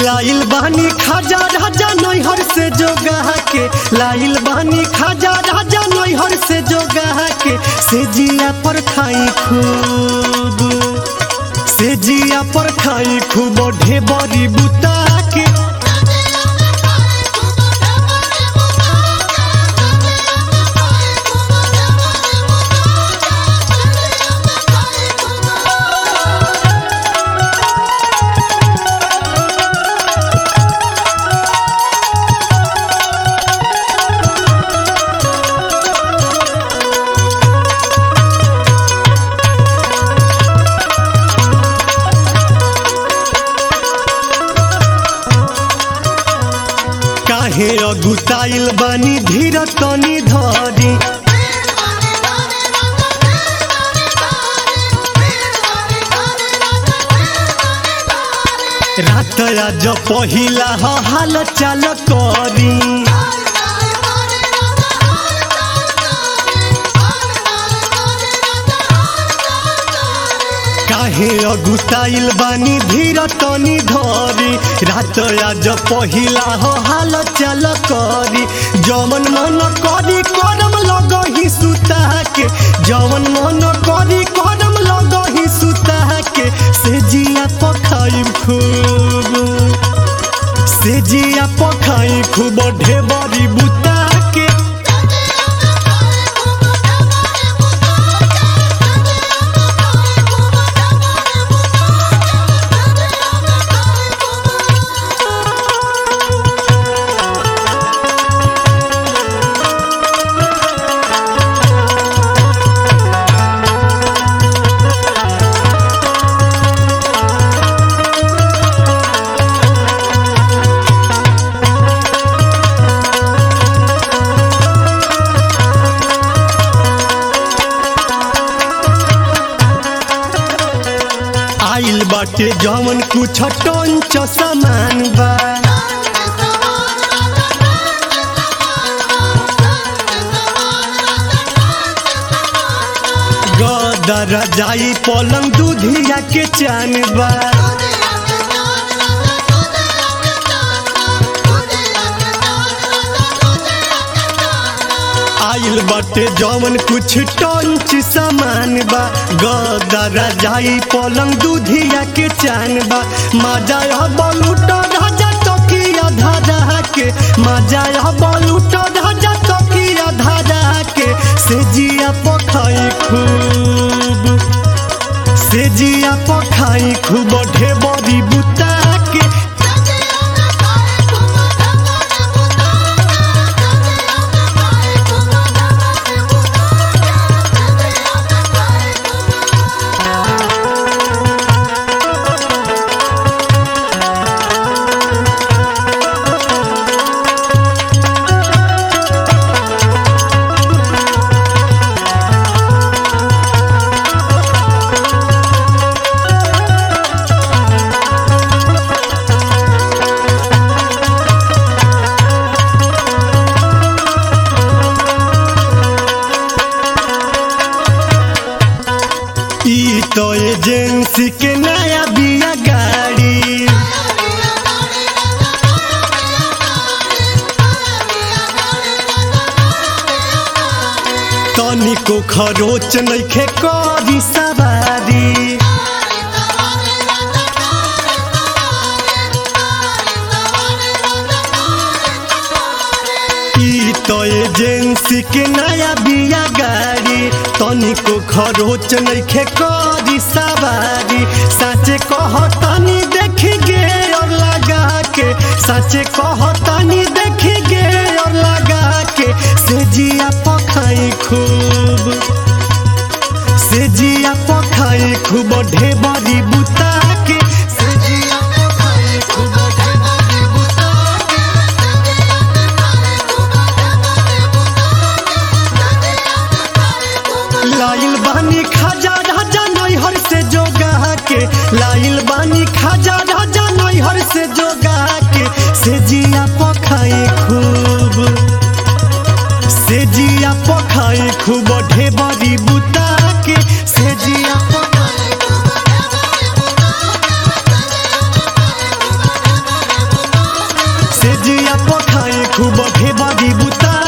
लाइल बानी खाजा राजा नैहर से जोगा के लाइल बानी खाजा राजा नैहर से जोगा के से जिया पर खाई खूब से जिया पर खाई खूब ढेबरी बुता के काहे अगुताइल बानी धीर तनी धरी रात आज पहिला ह हाल चाल करी काहे अगुताइल बानी धीर तनी धरी रात आज पहिला हो हाल चाल करी जवन मन करी करम लगही सुता के जवन मन करी करम लगही सुता के से जिया पखाई खूब से जिया पखाई खूब ढेबरी बुता के आइल बाटे जवन कुछ टंच सामान बा गदर जाई पलंग दूधिया के चान बा आइल बाटे जवन कुछ टंच सामान बा गदर जाई पलंग दूधिया के चान बा मजा बलूट राजा तकिया धारा के मजा बलूट राजा तकिया धारा के से जिया पखाई खूब से जिया पखाई खूब ढेबरी बुता के ई तो एजेंसी के नया बिया गाड़ी तनिको खरोच नइखे करी सवारी ई तो एजेंसी के नया बिया गाड़ी तनिको खरोच नइखे करी सवारी साचे कहतनी देखी गे और लगा के साचे कहतनी देखी गे और लगा के से जिया पखाई खूब से जिया पखाई खूब ढेबरी बुता के से जिया पखाई खूब ढेबरी बुता के लाइल बानी खाजा राजा नैहर से जोगा के लाइल बानी खाजा राजा नैहर से जोगा के से जिया पखाई खूब से जिया पखाई खूब ढेबरी बुता के से जिया पखाई बड़ी बुता